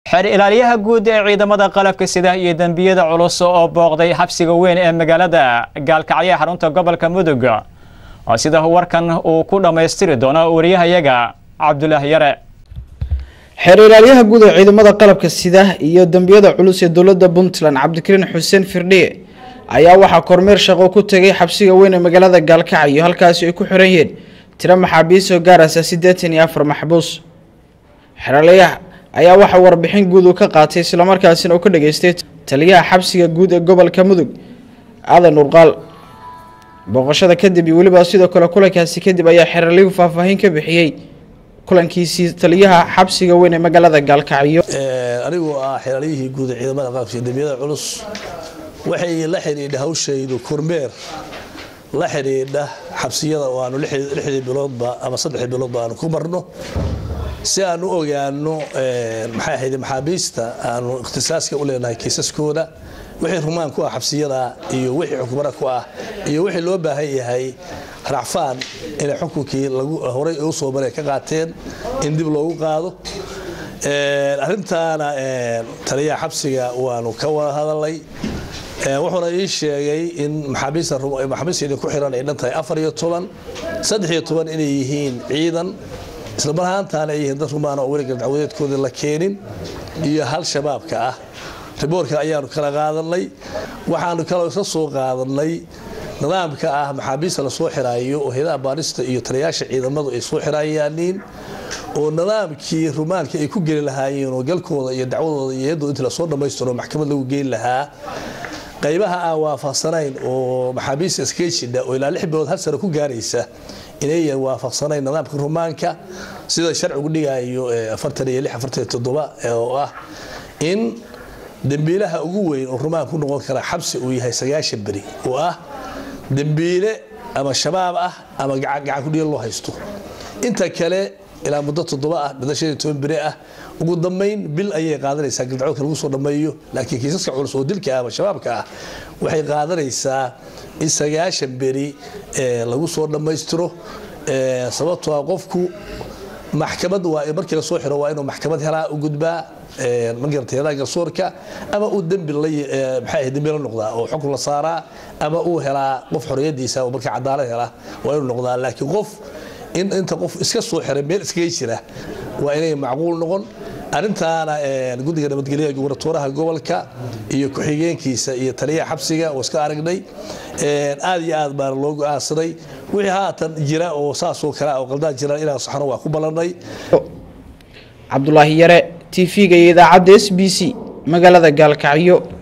xeer ilaaliyaha guud ee ciidamada qalabka sida iyo dembiyada culus oo booqday xabsiga weyn ee magaalada gaalkacyo xarunta gobolka mudug sida warkan uu ku dhammaystiri doono wariyahayaga cabdulaahi yare xeer ilaalyaha guud ee ciidamada qalabka sida iyo dembiyada culus ee dowladda puntland cabdikariin xuseen firdhiye ayaa waxaa kormeer shaqo ku tegay xabsiga weyn ee magaalada gaalkacyo halkaasi ay ku xiran yihiin tiro maxaabiis oo gaaraysa siddeetan iyo afar maxbuus xeeralyaha ayaa waxaa warbixin guud uu ka qaatay islamarkaasina uu ka dhageystay taliyaha xabsiga guud ee gobolka mudug aadan urqaal booqashada kadib iyo weliba sidoo kale kulankaasi kadib ayaa xeeralyuhu faahfaahin ka bixiyey kulankiisii taliyaha xabsiga weyn ee magaalada gaalkacyo anigoo ah xeeralyihii guud ee ciidamada qalabka dembiyada culus waxay la xidhiidha hawshaydu kormeer la xidhiidha xabsiyada oo aanu lixdii biloodba ama saddexdii biloodba aanu ku marno si aan u ogaano maxay ahayd maxaabiista aanu ikhtisaaska u leenahay kiisaskooda wixii rumaan ku ah xabsiyada iyo wixii xukumada ku ah iyo wixii loo baahan yahay racfaan inay xukunkii horay u soo mareen ka qaateen in dib loogu qaado arrintaana taliyaha xabsiga waanu ka wada hadalnay wuxuuna ii sheegay in maxaabiista idinku xiran ay dhan tahay afar iyo toban saddex iyo toban inay yihiin ciidan islamar ahaantaana ay yihiin dad rumaan oo weliga dacwadeedkooda la keenin iyo hal shabaabka ah riboorka ayaanu kala qaadanay waxaanu kaloo isla soo qaadanay nidaamka ah maxaabiista lasoo xiraayo oo hayadaha baarista iyo taliyayaasha ciidamadu ay soo xiraayaaniin oo nidaamkii rumaanka ay ku geli lahaayeen oo galkooda iyo dacwadooda iyo iyadoo intii lasoo dhammaystiro maxkamad lagu geyn lahaa qaybaha aan waafaqsanayn oo maxaabiista skejidha oo ilaa lix bilood hal sano ku gaaraysa inayan waafaqsanayn nidaamka rumaanka sida sharcigu dhigayo afartan iyo lix afartan iyo toddoba oo ah in dembiilaha ugu weyn oo rumaanka ku noqon kara xabsi uu yahay sagaashan beri oo ah dembiile ama shabaab ah ama gacan kudhiga loo haysto inta kale ilaa muddo toddoba ah muddo shan iyo toban beri ah ugu dambayn bil ayay qaadanaysaa galdacwadka lagu soo dhammeeyo laakiin kiisaska culus oo dilka ah ama shabaabka ah waxay qaadanaysaa in sagaashan beri lagu soo dhammaystiro sababtoo ah qofku maxkamad waa markii lasoo xiro waa inuu maxkamad helaa u gudbaa magarata yadaha garsoorka ama uu dembi maxay ahayd dembi la noqdaa oo xukun la saaraa ama uu helaa qof xorriyadiisa oo marka cadaalad helaa waa inuu noqdaa laakiin qof in inta qof iska soo xiray meel iskaga jira waa inay macquul noqon arrintaana guddiga nabadgelyaha gubernatooraha gobolka iyo ku-xigeenkiisa iyo taliyaha xabsiga oo iska aragnay aad iyo aad baana loo go-aansaday wixii haatan jira oo saasoo kale oo qaldaan jiraan inaan saxno waa ku ballanay cabdulaahi yare t v-ga iyo idaacadda s b c magaalada gaalkacyo